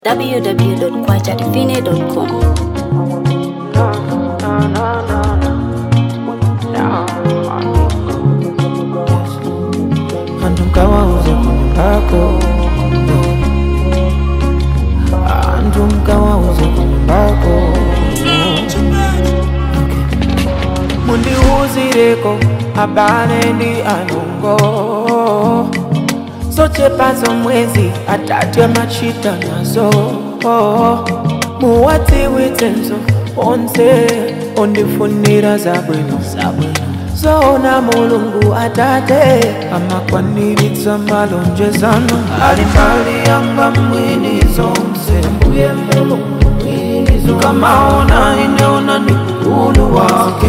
www.kwajadivine.com. Antu mkawauze kunyumbako Antu mkawauze kunyumbako mundiwuzireko abale ndi anongo zochepazo mwezi atatu amachita nazo muwadziwitsenso onse ondifunira zabwino zoona mulungu atate amakwaniritsa malonjezano ali mbali yanga mwini zonse mbuye mulungu mwini zonse kamaona ineona ni ukulu wake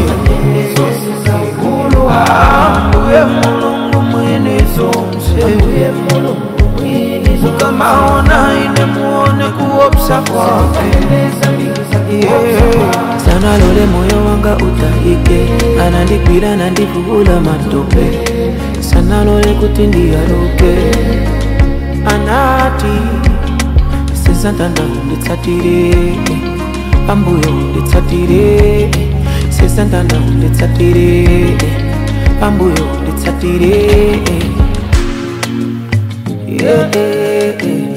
ukulu wake mbuye mulungu mwini zonse mbuye mulungu mwini zonse kamaona ine muone kuopsa kwake Yeah. sana lole moyo wanga utaike anandigwira nandivula matope sana lole kuti ndiyaruke anati sezantanda unditsatire pambuyo unditsatire sezantanda unditsatire pambuyo unditsatire yeah, yeah,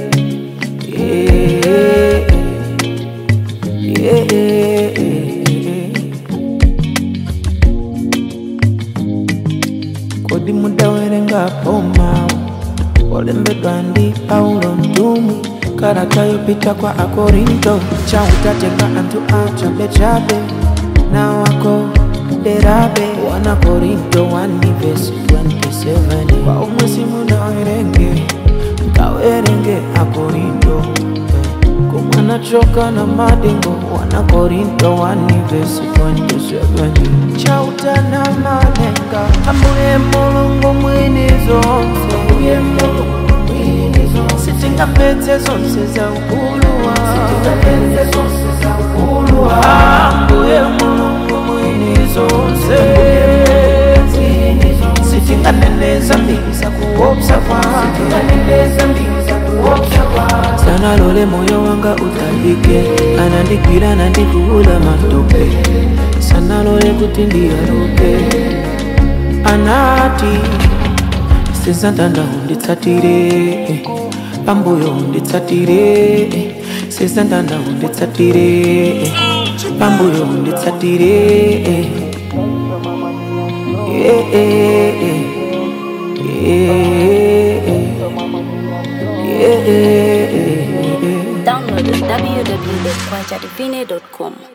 yeah. Yeah, yeah, yeah. kodi mudawerenga poma olembedwa ndi paulo mtumwi karata yopita kwa akorinto chautatenga anthu achabechabe na wako derabe wana korinto 1 vesi 27 kwa umwe simunawerenge mkawerenge akorinto kumwana choka na madingo wana korinto 1 vesi 27 chautana malenga ambuye mulungu mwini zonse ambuye mulungu mwini zonse sitingapedze zonse za ukulu wa ambuye mulungu mwini zonse sitinganeneza mbili za kuopsa kwake sana lole moyo wanga utalike anandigwira nandivula matope sana lole kuti ndiyaruke anati sezantanda unditsatire pambuyo unditsatire sezantanda unditsatire pambuyo unditsatire yeah, yeah, yeah. Yeah, yeah, yeah. Download www.kwajadivine.com.